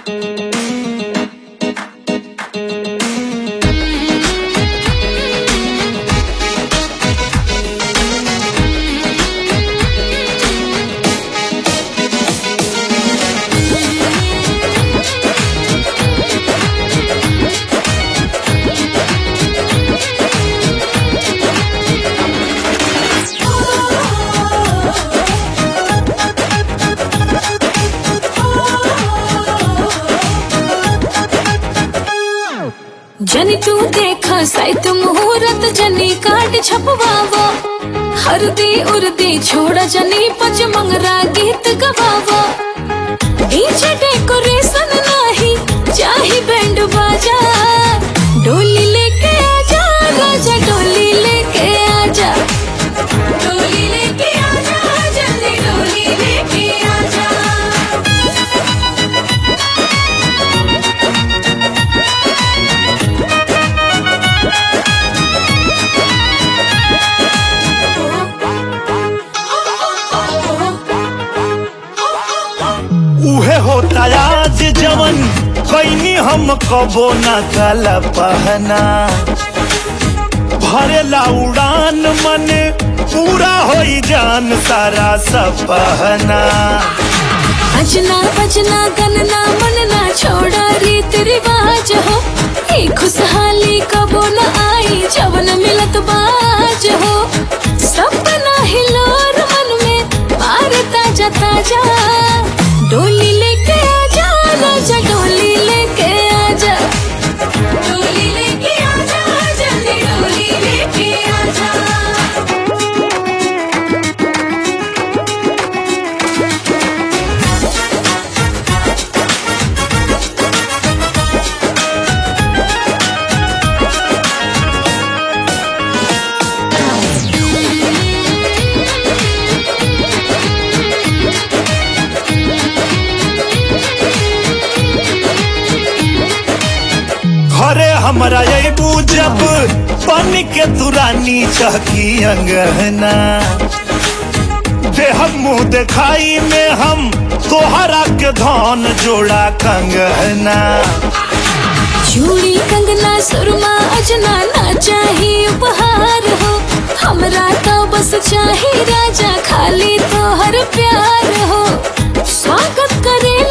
जनी तू देखा साइत मुहूर्त जनी काट छपवावो हरदी उर्दी छोड़ा जनी पच मंगरा गीत गवावो डीजे डेकोरेशन नाही चाही बैंड बाजा डोली लेके आजा राजा डोली लेके आजा डोली लेके आजा जल्दी डोली लेके आजा उहे होता आज जवन कैनी हम कबो न काला पहना भरेला उड़ान मन पूरा होई जान सारा सपहना अजना बजना गनना मनना छोड़ा रीत रिवाज हो ये खुशहाली कबो न आई जवन मिलत बाज हो सपना हिलोर मन में मार ताजा ताजा डोली लेके आजा राजा डोली लेके आजा डोली लेके आजा जल्दी डोली लेके आजा घरे हमरा अबू जब बन के तुरानी चहकी अंगना देह मुंह दिखाई में हम तोहरा के धन जोड़ा कंगना चूड़ी कंगना सुरमा अजना ना चाही उपहार हो हमरा तो बस चाही राजा खाली तो हर प्यार हो स्वागत करे